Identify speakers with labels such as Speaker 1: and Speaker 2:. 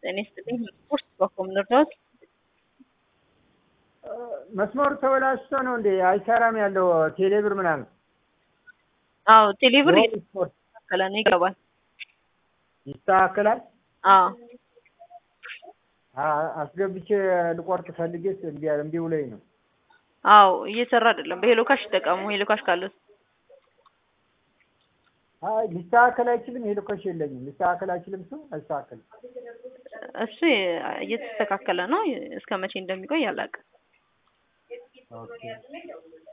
Speaker 1: ጤና ይስጥልኝ። ስፖርት በኮም ልርዳዎት?
Speaker 2: መስመሩ ተበላሽቶ ነው እንዴ አይሰራም ያለው ቴሌብር ምናምን?
Speaker 1: አዎ ቴሌብር
Speaker 2: ሮብ ስፖርት
Speaker 1: እየተስተካከለ ነው ይገባል።
Speaker 2: ይስተካከላል።
Speaker 1: አዎ
Speaker 2: አ- አስገብቼ ልቆርጥ ፈልጌ እምቢ እምቢ ብሎኝ ነው።
Speaker 1: አዎ እየሰራ አይደለም። በሄሎ ካሽ ይጠቀሙ። ሄሎ ካሽ ካለው
Speaker 2: አይ ሊስተካከል አይችልም። ሄሎ ካሽ የለኝም። ሊስተካከል አይችልም። እሱ አይስተካከልም።
Speaker 1: እሱ እየተስተካከለ ነው። እስከ መቼ እንደሚቆይ አላውቅም።
Speaker 2: ኦኬ